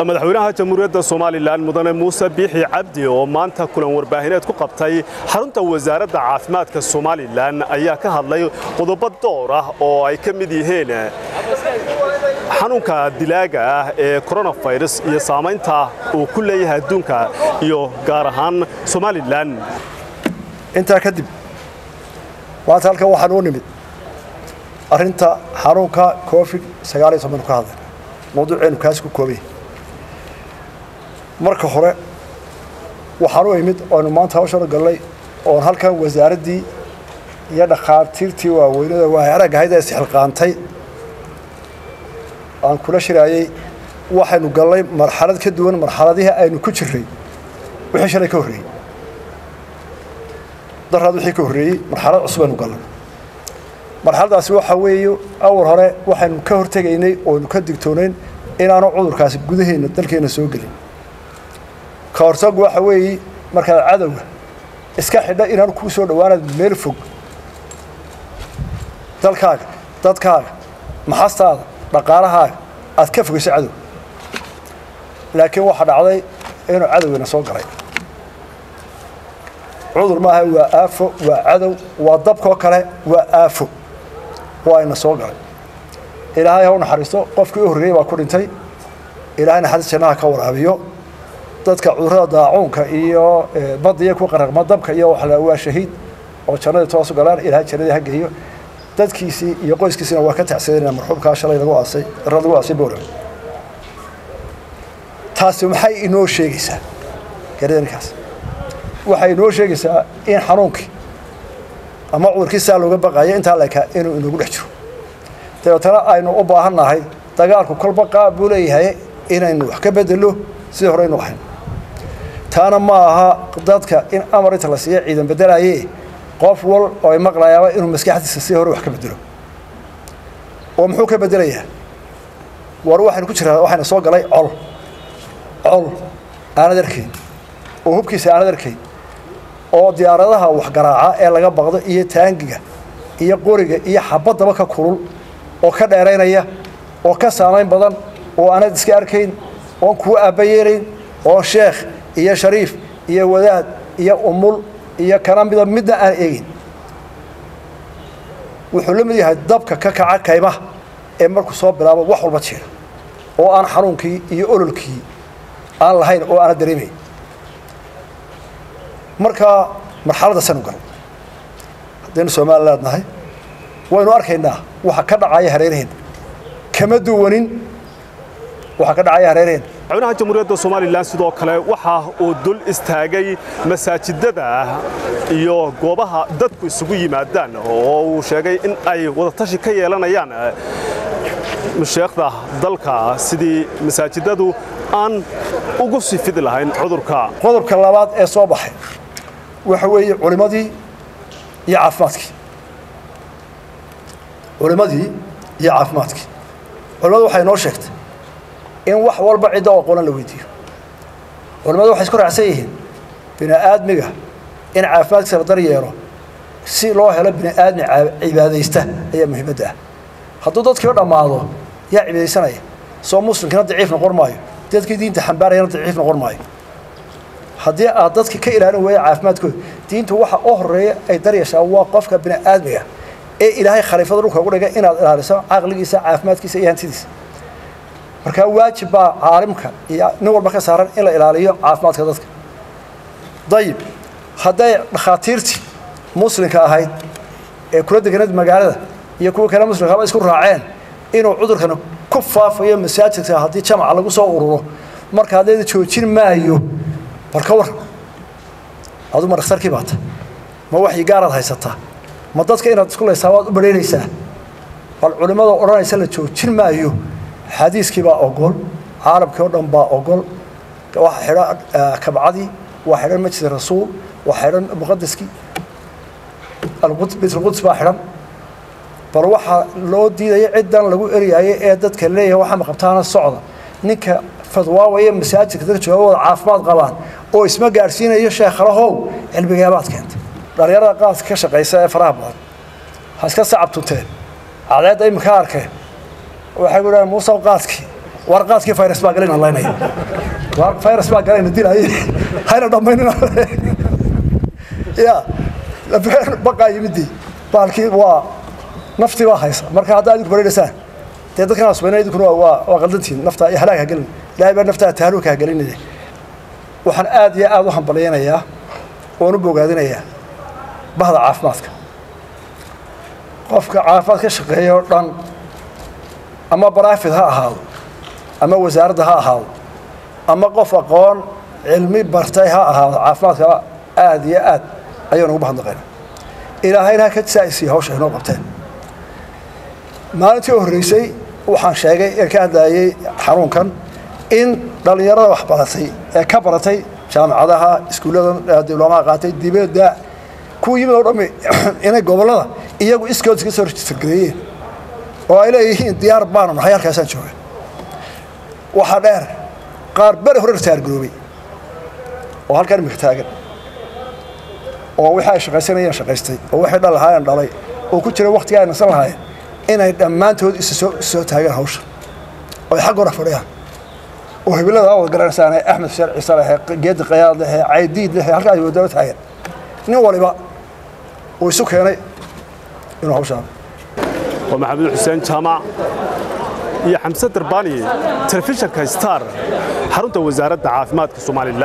madaxweynaha jamhuuriyadda somalilan mudane muuse biixi cabdi oo maanta kulan warbaahineed ku qabtay xarunta wasaaradda caafimaadka somalilan ayaa ka hadlay qodobo door ah oo ay ka mid yihiin xanuunka dilaaga ah ee koronafirus iyo saamaynta uu ku leeyahay adduunka iyo gaar ahaan somalilan intaa kadib maanta halkan waxaan u nimid arrinta xanuunka covid sagaal iyo toban ka hadlay mawduuceenu kaas ku koobay marka hore waxaan u imid oonu maanta hawshana gallay oon halkan wasaaraddii iyo dhakhaatiirtii waaweynada waa arag ahayd ee sixilqaantay aan kula shiraayey waxaynu gallay marxalad ka duwan marxaladihii aynu ku jirray wixii shalay ka horreeyey daraad wixii ka horreeyey marxalad cusub aynu gallay marxaladaasi waxaa weeye awal hore waxaynu ka hortegaynay oonu ka digtoonayn inaanu cudurkaasi gudaheenna dalkeenna soo gelin ka hortagu waxa weeye markaad cadowga iska xidha inaanu kuu soo dhowaanaad meel fog dalkaaga dadkaaga maxastaada dhaqaalahaaga aad ka fogayso cadow laakiin waxaa dhacday inuu cadowgiina soo galay cudur maaha waa aafo waa cadow waa dabkoo kale waa aafo waa ina soo galay ilaahay ha u naxariisto qofkii u horreeyey baa ku dhintay ilaahay naxariis jannaha ka waraabiyo dadka cudurrada daacuunka iyo badiya ku qaraqma dabka iyo waxa waa shahiid oo jannadii toosu galaan ilaahay jannadii ha geeyo dadkiisii iyo qoyskiisina waa ka tacsadeenaa marxuumkaa shalay lagu aasay rad lagu aasay bowlan taasi maxay inoo sheegaysaa garadankaas waxay inoo sheegaysaa in xanuunkii ama cudurkii saa looga baqayo intaa lekaa inuu inagu dhex jiro dabeetana aynu u baahan nahay dagaalku kolba qaab buu leeyahay inaynu wax ka bedelo sidii hore aynu ahayn taana ma aha dadka in amar inta la siiya ciidan bedelaye qof wal oo ay maqlayaaba inuu maskaxdiisa si hore wax ka bedelo oo muxuu ka bedelayaa war waxaynu ku jiraa waxayna soo galay col col aanad arkayn oo hubkiisa aanad arkayn oo diyaaradaha waxgaraaca ee laga baqdo iyo taangiga iyo qoriga iyo xabaddaba ka kulul oo ka dheeraynaya oo ka saamayn badan oo aanad iska arkayn oon kuu aabbayeelayn oo sheekh iyo shariif iyo wadaad iyo umul iyo kana mida midna aan eegin wuxuu la mid yahay dabka ka kaca kaymaha ee markuu soo bilaabo wax walba jeera oo aan xanuunkii iyo ololkii aan lahayn oo aana dareemayn markaa marxaladda sanu galay haddaynu somaliland nahay waynu arkaynaa waxa ka dhacaya hareeraheenna kama duwanin waxa ka dhacaya hareeraheenna madaxweynaha jamhuuriyadda somalilan sidoo kale waxa uu dul istaagay masaajidada iyo goobaha dadku isugu yimaadaan oo uu sheegay in ay wadatashi ka yeelanayaan masheekhda dalka sidii masaajidadu aan ugu sii fidi lahayn cudurka qodobka labaad ee soo baxay waxa weeye culimmadii iyo caafimaadkii culimmadii iyo caafimaadkii culimmadu waxay noo sheegtay in wax walba cidda oo qolan la weydiiyo culimmadu waxay isku raacsan yihiin bini aadmiga in caafimaadkiisa la daryeelo si loo helo bini aadmi cibaadaysta ayaa muhiimadda ah hadduu dadkiiba dhammaado yaa cibaadaysanaya soo muslimkina daciif noqon maayo dadkii diinta xambaarayana daciif noqon maayo haddii aad dadki ka ilaalin weeya caafimaadkooda diintu waxa u horeeya ay daryashaa waa qofka bini aadmiga ee ilaahay khaliifada dhulka ugu dhigay inaad ilaaliso caqligiisa caafimaadkiisa iyo hantidiisa markaa waajib baa caalimka iyo nin walba ka saaran in la ilaaliyo caafimaadka dadka dayib hadday dhakhaatiirtii muslimka ahayd ee kula deganeed magaalada iyo kuwa kale muslimkaaba isku raaceen inuu cudurkan ku faafayo masaajidka haddii jamaca lagu soo ururo marka haddayda joojin maayo bal ka warran adu ma dhakhtarkii baata ma waxyi gaaraad haysataa ma dadka inaad isku laysaa waad u badhaynaysaa bal culimmada odhanaysa la joojin maayo xadiiskii baa ogol caalamkii oo dhan baa ogol waxa xidhan kabcadii waa xidhan majlis rasuul waa xidhan muqadaskii baytulquds baa xidhan bal waxaa loo diidaya ciddan lagu eryaayay ee dadka leeyahay waxaa maqabtaana socda ninka fadwaawaya masaajidka dadka jooga wada caafimaad qabaan oo isma gaadhsiinayo sheekhalahow cilmigaabaad keentay dhalinyarada qaadka ka shaqaysa ee faraha badan ha iska sacab tunteen cadeedda iminka arkeen waxay ku dhahan muusaw qaadkii warqaadkii virus baa galayna laynaya virus baa galayna dilaaye hayna dhammaynina ya baqaa yimidii baalkii waa naftii baa haysa marka haddaa idinku bareereysaan dee dadkan asbayna idinkuna waa waa qaldantiin naftaa iyo halaag ha gelin ilaahay baa naftaa tahaaluka ha gelinaya waxaan aad iyo aad u hambalyaynayaa oon u bogaadinayaa bahda caafimaadka qofka caafimaad ka shaqeeya oo dhan ama barafid ha ahaado ama wasaaradda ha ahaado ama qof aqoon cilmi bartay ha ahaado caafimaadka aad iyo aad ayaan ugu mahadnaqayna ilaahayna ha ka saa'isiya hawsha inoo qabteen maalintii u horreysay waxaan sheegay ee ka hadlayay xanuunkan in dhallinyarada wax baratay ee ka baratay jaamacadaha iskuullada diblomaha qaatay dibadda kuwa yimid oo dhammi inay gobollada iyagu iskood iska soo rejistergareeyeen oo ay leeyihiin diyaar baanu nahay halkaasaan jooga waxaa dheer qaar beri hore ritaargaroobay oo halkan imika taagan oo wixii ay shaqaysanayeen shaqaystay oo waxay dhal lahaayeen dhalay oo ku jira waqtiga ay nasan lahaayeen inay dhammaantood isa soo soo taagaan hawsha oo ay xag hore fadhiyaan oo hibilada aa wada garanaysaan ee axmed xuseen ciise lehe geedi qayaad lehe caydiid lehe halkaa ay wadaba taagan nin waliba uu isu keenay inuu hawshaa waa maxamed xuseen jaamac iyo xamse darbaani telefishinka star xarunta wasaaradda caafimaadka somalilan